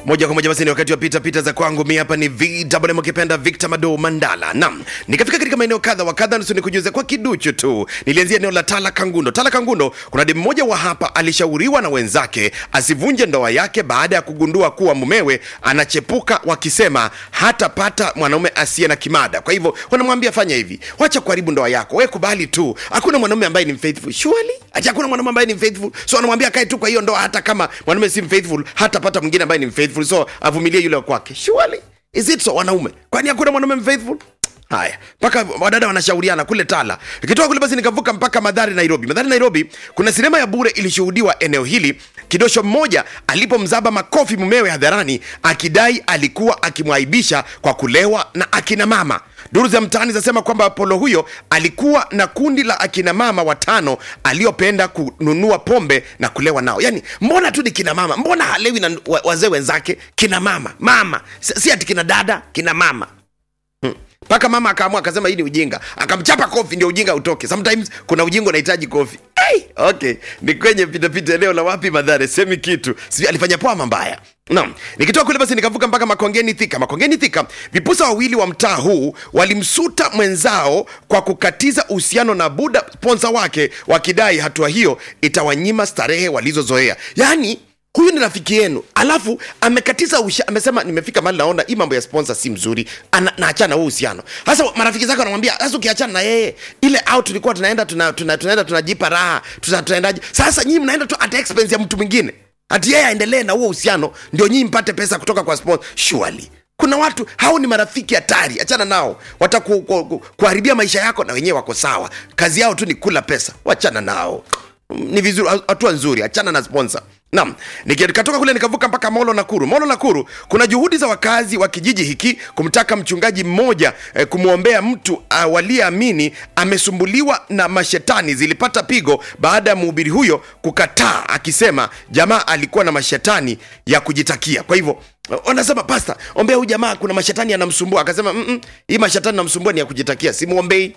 moja kwa moja basi ni wakati wa pita pita za kwangu mi hapa ni vwm ukipenda victor mado mandala nam nikafika katika maeneo kadha wa kadha nusu nikujuze kwa kiduchu tu nilianzia eneo la tala kangundo tala kangundo kuna demu mmoja wa hapa alishauriwa na wenzake asivunje ndoa yake baada ya kugundua kuwa mumewe anachepuka wakisema hatapata mwanaume asiye na kimada kwa hivyo wanamwambia fanya hivi wacha kuharibu ndoa yako we kubali tu hakuna mwanaume ambaye ni mfaithful surely ati hakuna mwanaume ambaye ni mfaithful so wanamwambia kae tu kwa hiyo ndoa hata kama mwanaume si mfaithful hatapata mwingine ambaye ni mfaithful so avumilie yule wa kwake surely is it so wanaume kwani hakuna mwanaume mfaithful haya mpaka wadada wanashauriana kule tala ikitoka kule basi nikavuka mpaka madhari nairobi madhari nairobi kuna sinema ya bure ilishuhudiwa eneo hili kidosho mmoja alipomzaba makofi mumewe hadharani akidai alikuwa akimwaibisha kwa kulewa na akina mama duru za mtaani zinasema kwamba apolo huyo alikuwa na kundi la akina mama watano aliopenda kununua pombe na kulewa nao yani mbona tu ni kina mama mbona halewi na wa- wazee wenzake kina mama mama si si ati kina dada kina mama mpaka mama akaamua akasema hii ni ujinga akamchapa kofi ndio ujinga utoke sometimes kuna ujinga unahitaji kofi hey, okay ni kwenye pitapita eneo la wapi madhare semi kitu si alifanya poa mambaya naam nikitoka kule basi nikavuka mpaka makongeni thika makongeni thika vipusa wawili wa mtaa huu walimsuta mwenzao kwa kukatiza uhusiano na buda sponsa wake wakidai hatua hiyo itawanyima starehe walizozoea yaani huyu ni rafiki yenu alafu amekatiza usha, amesema nimefika mali naona hii mambo ya sponsor si mzuri Ana, naachana huu uhusiano sasa marafiki zake wanamwambia sasa ukiachana na yeye ile out tulikuwa tunaenda tuna, tuna, tunaenda tunajipa raha tuna, tunaendaje sasa nyinyi mnaenda tu at expense ya mtu mwingine ati yeye aendelee na huo uhusiano ndio nyinyi mpate pesa kutoka kwa sponsor surely kuna watu hao ni marafiki hatari achana nao watakuharibia maisha yako na wenyewe wako sawa kazi yao tu ni kula pesa wachana nao ni vizuri hatua nzuri achana na sponsor naam nikatoka kule nikavuka mpaka molo nakuru molo nakuru kuna juhudi za wakazi wa kijiji hiki kumtaka mchungaji mmoja eh, kumwombea mtu uh, waliyeamini amesumbuliwa na mashetani zilipata pigo baada ya mhubiri huyo kukataa akisema jamaa alikuwa na mashetani ya kujitakia kwa hivyo wanasema pasta ombea huyu jamaa kuna mashetani yanamsumbua akasema "Mm-mm, hii mashetani namsumbua ni ya kujitakia simwombei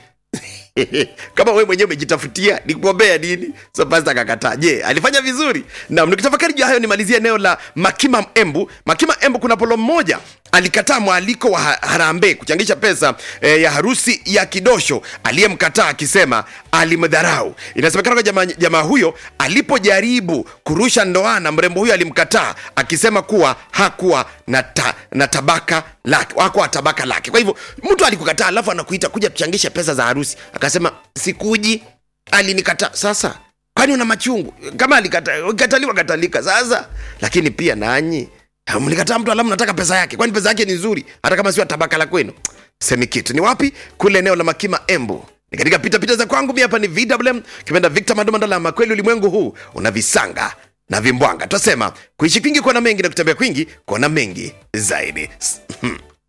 kama wewe mwenyewe umejitafutia ni kuombea nini so pasta akakataa je alifanya vizuri nam nikitafakari juu ya hayo nimalizia eneo la makima embu makima embu kuna polo mmoja alikataa mwaliko wa ha- harambe kuchangisha pesa eh, ya harusi ya kidosho aliyemkataa akisema alimdharau inasemekana kwa jamaa, jamaa huyo alipojaribu kurusha ndoana mrembo huyo alimkataa akisema kuwa hakuwa na, ta, na tabaka lake hakuwa tabaka lake kwa hivyo mtu alikukataa alafu anakuita kuja tuchangishe pesa za harusi akasema sikuji alinikataa sasa kwani una machungu kama alikata- ukataliwa katalika sasa lakini pia nanyi mlikataa mtu alamu nataka pesa yake kwani pesa yake ni nzuri hata kama sio tabaka la kwenu semi kitu ni wapi kule eneo la makima embu ni katika pitapita za kwangu mi hapa ni vwm kipenda victor mandomandalama kweli ulimwengu huu una visanga na vimbwanga twasema kuishi kwingi kuona mengi na kutembea kwingi kuona mengi zaidi S- hmm.